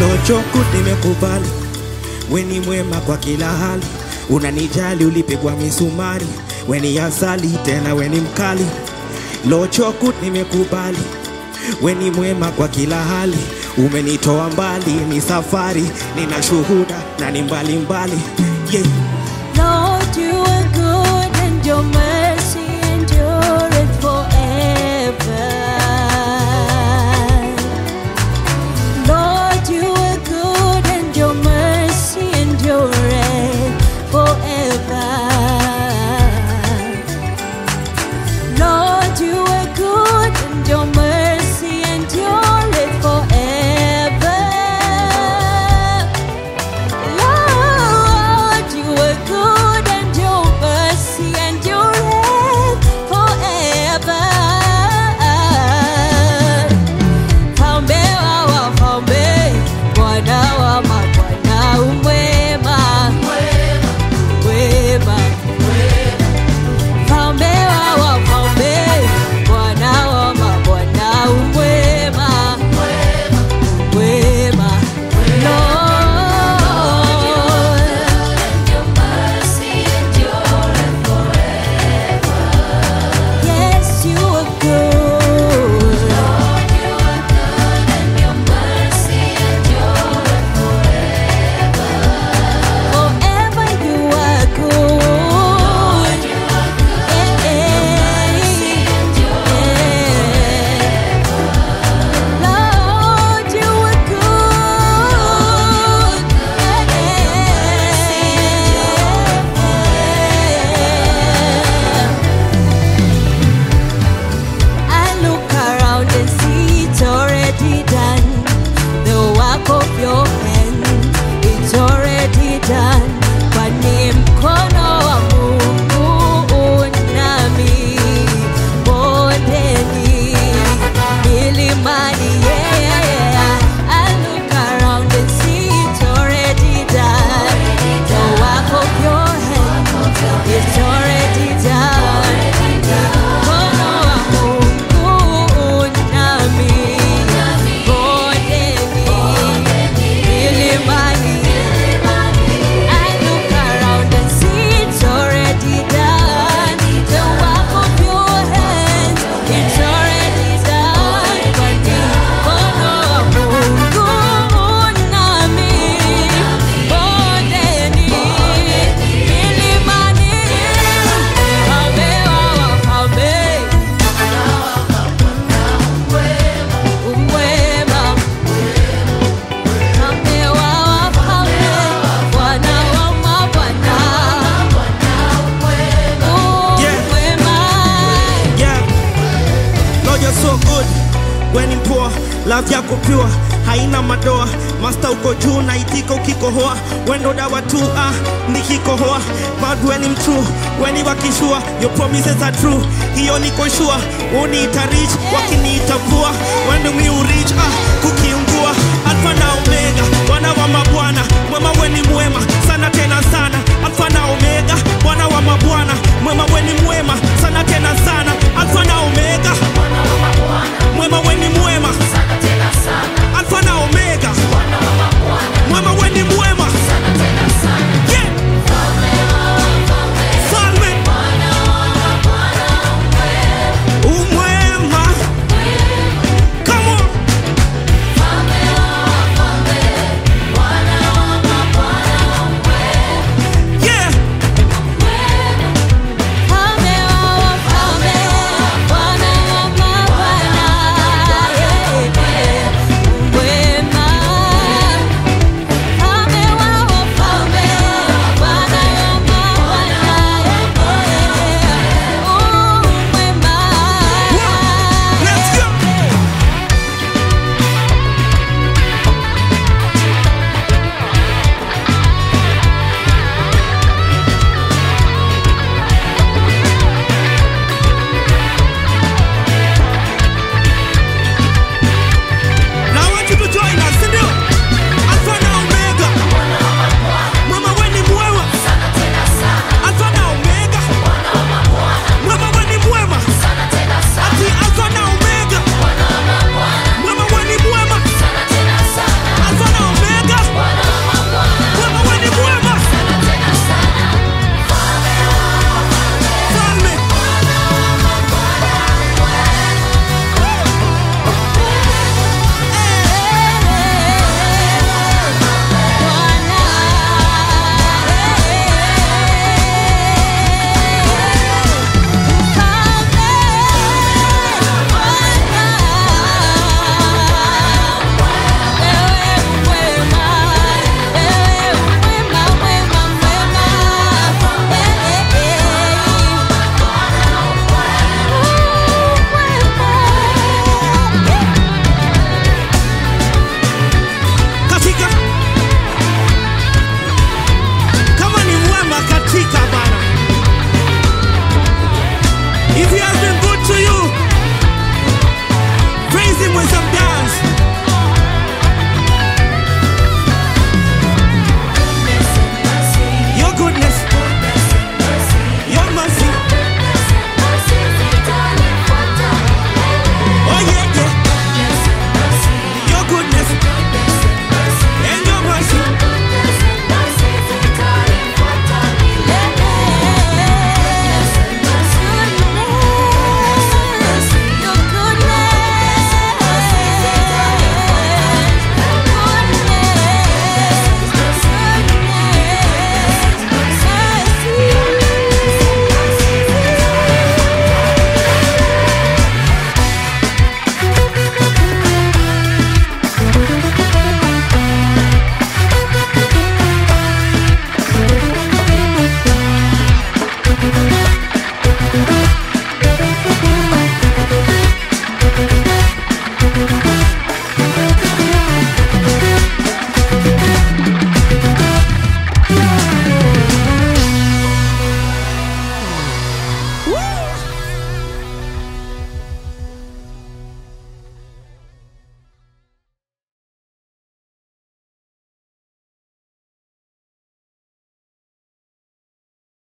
Lochoku nimekubali, we ni mwema kwa kila hali, unanijali ulipigwa misumari, we ni asali tena we ni mkali. Lochoku nimekubali, we ni mwema kwa kila hali, umenitoa mbali, ni safari, nina shuhuda na ni mbali mbali. Yeah. Lord, you are good and your mercy endureth forever. Lord, you are good and your mercy endureth forever. Lord, you are good and your mercy endureth forever. Lord, you are good and your mercy endureth forever. Mfalme wa wafalme, Bwana wa mabwana, umwema, wema. Mfalme wa wafalme, Bwana wa mabwana, umwema, wema. Lord, Yes, you are good. Forever you are good. Eh, eh, eh. Lord, you are good. Eh, eh. I look around and see it's already done. The work of your hand, it's already done. Kwa ni mkono wa Mungu nami bondeni, milimani, yeah. I look around and see it's already done. The work of your hand, it's already done. Mkono wa Mungu nami bondeni, milimani. I look around and see it's already done. The work of your hands, it's already done. Mkono wa Mungu nami bondeni, milimani. Mfalme wa wafalme, umwema. Mfalme wa wafalme, Bwana wa mabwana, umwema. Yeah. Lord, you're so good. When in poor, love yako pure, haina madoa. Master uko juu na itika ukikohoa. Wendo dawa tu ah, nikikohoa. But when I'm true, when you wakishua, your promises are true. Hiyo niko sure, uniita rich, wakiniita poor. When do we reach ah, kukiungua. Alpha na Omega, Bwana wa mabwana, mwema weni